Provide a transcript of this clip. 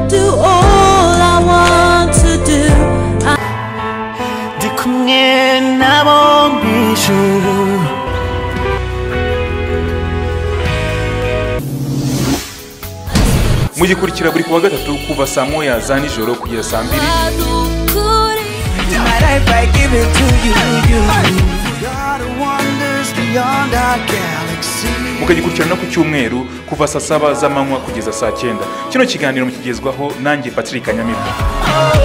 do all I want to do. They couldn't get I won't be sure. mugikurikira buri kuwa gatatu kuva saa moya za nijoro kugeza saa mbiri Adukuri. My life I give it to you. God wonders beyond our galaxy. mukagikurikirana no ku cyumweru kuva saa saba z'amanywa kugeza saa cyenda kino kiganiro mukigezwaho nanjye patrick nyamibu Oh,